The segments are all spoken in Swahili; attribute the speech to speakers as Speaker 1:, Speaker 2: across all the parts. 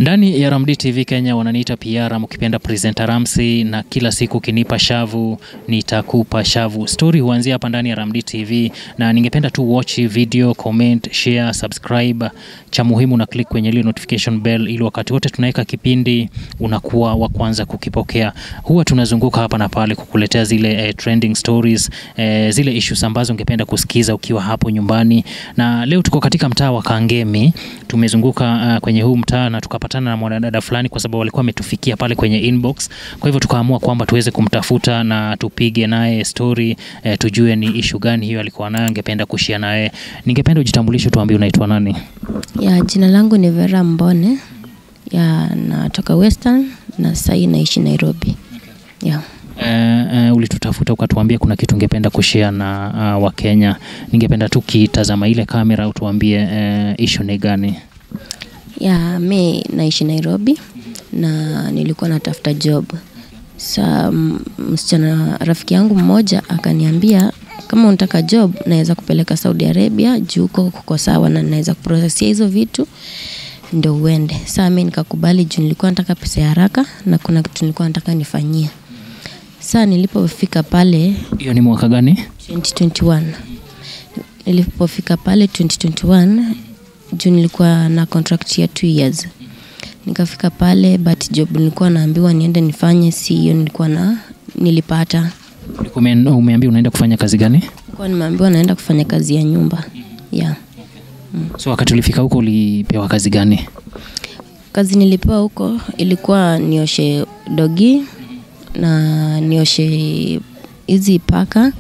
Speaker 1: Ndani ya Ramdi TV Kenya wananiita PR, mkipenda presenter Ramsi, na kila siku kinipa shavu nitakupa shavu. Story huanzia hapa ndani ya Ramdi TV, na ningependa tu watch video, comment, share, subscribe. Cha muhimu na click kwenye ile notification bell, ili wakati wote tunaweka kipindi unakuwa wa kwanza kukipokea. Huwa tunazunguka hapa na pale kukuletea zile eh, trending stories eh, zile issues ambazo ungependa kusikiza ukiwa hapo nyumbani, na leo tuko katika mtaa wa Kangemi. Tumezunguka uh, kwenye huu mtaa na tukapatana na mwanadada fulani, kwa sababu walikuwa wametufikia pale kwenye inbox. Kwa hivyo tukaamua kwamba tuweze kumtafuta na tupige naye story eh, tujue ni issue gani hiyo alikuwa nayo, angependa kushia naye. Ningependa ujitambulishe, tuambie unaitwa nani?
Speaker 2: Ya, jina langu ni Vera Mbone. Ya, natoka Western na sahii naishi Nairobi. Ya.
Speaker 1: Eh, eh, ulitutafuta ukatuambia kuna kitu ungependa kushare na uh, Wakenya. Ningependa tu kitazama ile kamera utuambie eh, issue ni gani?
Speaker 2: Ya, mi naishi Nairobi na nilikuwa natafuta job. Sa m- msichana rafiki yangu mmoja akaniambia kama unataka job naweza kupeleka Saudi Arabia juu huko kuko sawa na naweza kuprosesia hizo vitu ndio uende. Saa mi nikakubali juu nilikuwa nataka pesa ya haraka na kuna kitu nilikuwa nataka nifanyie. Saa nilipofika pale
Speaker 1: Hiyo ni mwaka gani?
Speaker 2: 2021 nilipofika pale 2021 juu nilikuwa na contract ya 2 years nikafika pale but job nilikuwa naambiwa niende nifanye si hiyo nilikuwa na nilipata
Speaker 1: Ulikuwa ume- umeambia unaenda kufanya kazi gani?
Speaker 2: nilikuwa nimeambiwa naenda kufanya kazi ya nyumba yeah.
Speaker 1: So wakati ulifika huko ulipewa kazi gani?
Speaker 2: kazi nilipewa huko ilikuwa nioshe dogi na nioshe hizi paka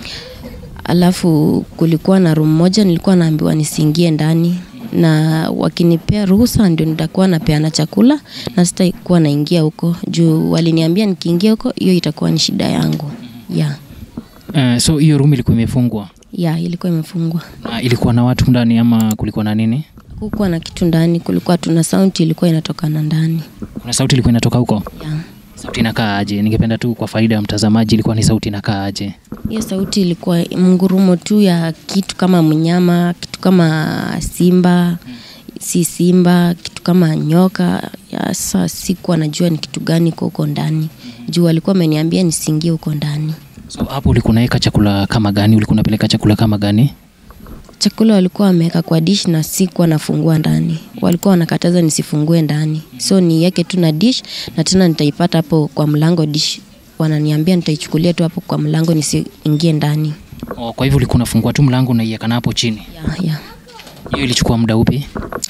Speaker 2: alafu kulikuwa na room moja nilikuwa naambiwa nisiingie ndani na wakinipea ruhusa ndio nitakuwa napeana chakula na sitakuwa naingia huko juu waliniambia nikiingia huko hiyo itakuwa ni shida yangu ya
Speaker 1: Uh, so hiyo room ilikuwa imefungwa
Speaker 2: ya ilikuwa imefungwa
Speaker 1: na ilikuwa na watu ndani ama kulikuwa na nini?
Speaker 2: hukuwa na kitu ndani kulikuwa tuna sauti ilikuwa inatokana ndani
Speaker 1: Kuna sauti ilikuwa inatoka huko?
Speaker 2: ya
Speaker 1: Sauti inakaa aje? Ningependa tu kwa faida ya mtazamaji, ilikuwa ni sauti inakaa aje?
Speaker 2: hiyo sauti ilikuwa mngurumo tu ya kitu kama mnyama kitu kama simba si simba kitu kama nyoka ya sa sikuwa najua ni kitu gani kwa huko ndani juu walikuwa ameniambia nisiingie huko ndani
Speaker 1: So hapo ulikuwa unaweka chakula kama gani? Ulikuwa unapeleka chakula kama gani?
Speaker 2: chakula walikuwa wameweka kwa dish na sikuwa nafungua ndani walikuwa wanakataza nisifungue ndani so niweke tu na dish na tena nitaipata hapo kwa mlango dish wananiambia nitaichukulia tu hapo kwa mlango nisiingie ndani
Speaker 1: Oh, kwa hivyo ulikuwa unafungua tu mlango unaiweka na hapo chini.
Speaker 2: ya, ya.
Speaker 1: Hiyo ilichukua muda upi?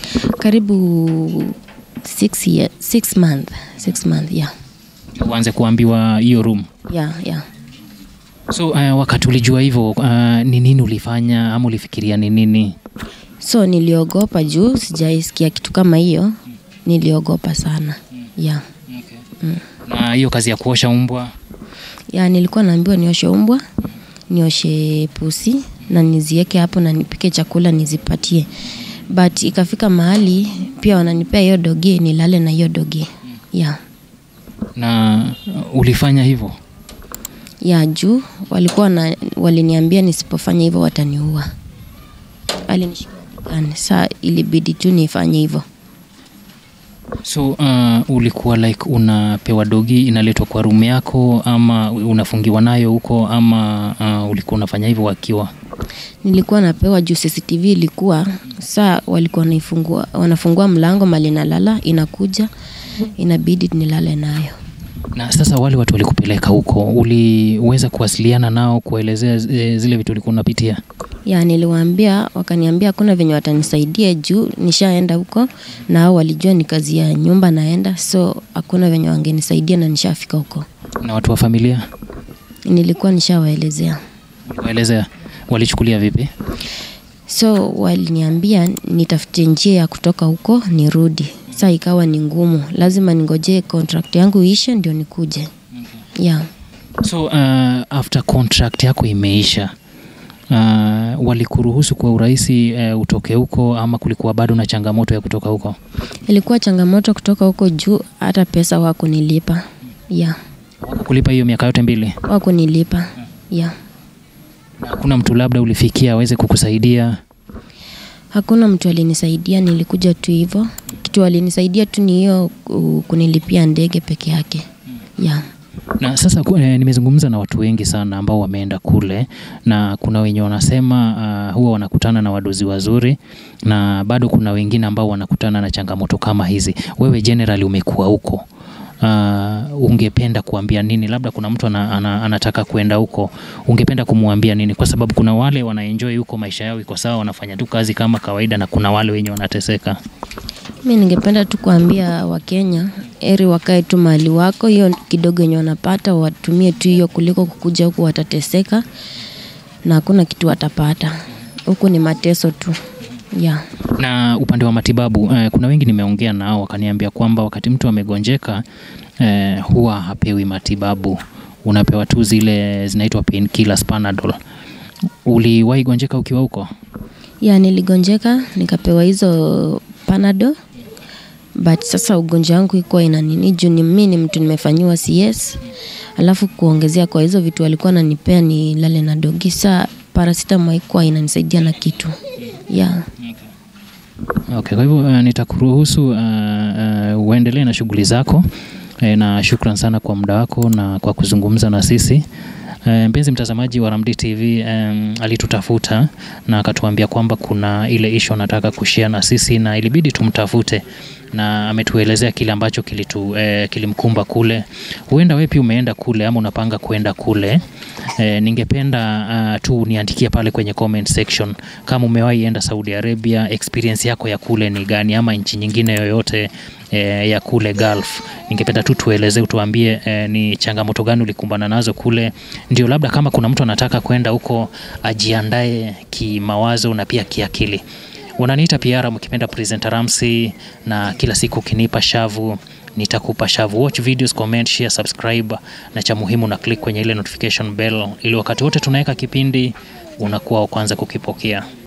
Speaker 2: karibu six, year, six month, six month, yeah.
Speaker 1: Uanze kuambiwa hiyo room.
Speaker 2: Yeah, yeah.
Speaker 1: So uh, wakati ulijua hivyo uh, ni nini ulifanya ama ulifikiria ni nini?
Speaker 2: so niliogopa juu sijaisikia kitu kama hiyo niliogopa sana yeah.
Speaker 1: Na hiyo kazi ya kuosha umbwa
Speaker 2: ya nilikuwa naambiwa nioshe umbwa nioshe pusi na nizieke hapo na nipike chakula nizipatie but ikafika mahali pia wananipea hiyo dogi nilale na hiyo dogi yeah.
Speaker 1: na uh, ulifanya hivyo?
Speaker 2: ya juu walikuwa na, waliniambia nisipofanya hivyo wataniua alinishikia gani saa ilibidi tu nifanye hivyo
Speaker 1: So uh, ulikuwa like unapewa dogi inaletwa kwa room yako ama unafungiwa nayo huko ama uh, ulikuwa unafanya hivyo wakiwa?
Speaker 2: nilikuwa napewa juu cctv ilikuwa saa walikuwa wanaifungua wanafungua mlango mali nalala inakuja inabidi nilale nayo
Speaker 1: Na sasa wale watu walikupeleka huko, uliweza kuwasiliana nao kuelezea zi- zile vitu ulikuwa unapitia?
Speaker 2: ya niliwaambia wakaniambia hakuna venye watanisaidia juu nishaenda huko na hao walijua ni kazi ya nyumba naenda so hakuna venye wangenisaidia na nishafika huko
Speaker 1: Na watu wa familia
Speaker 2: nilikuwa nishawaelezea
Speaker 1: waelezea, walichukulia vipi?
Speaker 2: so waliniambia nitafute njia ya kutoka huko nirudi saa ikawa ni ngumu lazima ningojee contract yangu iishe ndio nikuje yeah.
Speaker 1: So uh, after contract yako imeisha uh, walikuruhusu kwa urahisi uh, utoke huko ama kulikuwa bado na changamoto ya kutoka huko?
Speaker 2: ilikuwa changamoto kutoka huko juu hata pesa wakunilipa yeah.
Speaker 1: Kulipa hiyo miaka yote mbili,
Speaker 2: wakunilipa yeah.
Speaker 1: na hakuna mtu labda ulifikia aweze kukusaidia?
Speaker 2: hakuna mtu alinisaidia nilikuja tu hivyo kitu walinisaidia tu ni hiyo ku- kunilipia ndege peke yake yeah.
Speaker 1: Na sasa ku- eh, nimezungumza na watu wengi sana ambao wameenda kule na kuna wenye wanasema uh, huwa wanakutana na wadozi wazuri na bado kuna wengine ambao wanakutana na changamoto kama hizi. Wewe generally umekuwa huko. Uh, ungependa kuambia nini? Labda kuna mtu ana, ana, anataka kwenda huko, ungependa kumwambia nini? Kwa sababu kuna wale wanaenjoy huko, maisha yao iko sawa, wanafanya tu kazi kama kawaida, na kuna wale wenye wanateseka.
Speaker 2: Mi ningependa tu kuambia Wakenya eri wakae tu mahali wako, hiyo kidogo yenye wanapata watumie tu hiyo kuliko kukuja huku watateseka na hakuna kitu watapata huku, ni mateso tu yeah.
Speaker 1: Na upande wa matibabu eh, kuna wengi nimeongea nao wakaniambia kwamba wakati mtu amegonjeka eh, huwa hapewi matibabu, unapewa tu zile zinaitwa painkillers, Panadol. Uliwahi gonjeka ukiwa huko?
Speaker 2: ya niligonjeka nikapewa hizo panado but sasa ugonjwa wangu ikuwa ina nini juu ni mi ni mtu nimefanyiwa CS alafu kuongezea kwa hizo vitu walikuwa nanipea ni lale na dogi saa paracetamol haikuwa inanisaidia na kitu yeah.
Speaker 1: Okay, kwa hivyo uh, nitakuruhusu uh, uh, uendelee na shughuli zako eh, na shukran sana kwa muda wako na kwa kuzungumza na sisi. Eh, Mpenzi mtazamaji wa Ramdi TV um, alitutafuta na akatuambia kwamba kuna ile issue anataka kushare na sisi na ilibidi tumtafute na ametuelezea kile ambacho kilitu, eh, kilimkumba kule. Huenda wewe pia umeenda kule ama unapanga kwenda kule. Eh, ningependa uh, tu niandikie pale kwenye comment section kama umewahi enda Saudi Arabia, experience yako ya kule ni gani, ama nchi nyingine yoyote eh, ya kule Gulf. Ningependa tu tueleze, utuambie eh, ni changamoto gani ulikumbana nazo kule, ndio labda kama kuna mtu anataka kwenda huko ajiandae kimawazo na pia kiakili. Unaniita Piara mkipenda presenter Ramsey, na kila siku ukinipa shavu nitakupa shavu. Watch videos, comment, share, subscribe na cha muhimu na click kwenye ile notification bell ili wakati wote tunaweka kipindi unakuwa wa kwanza kukipokea.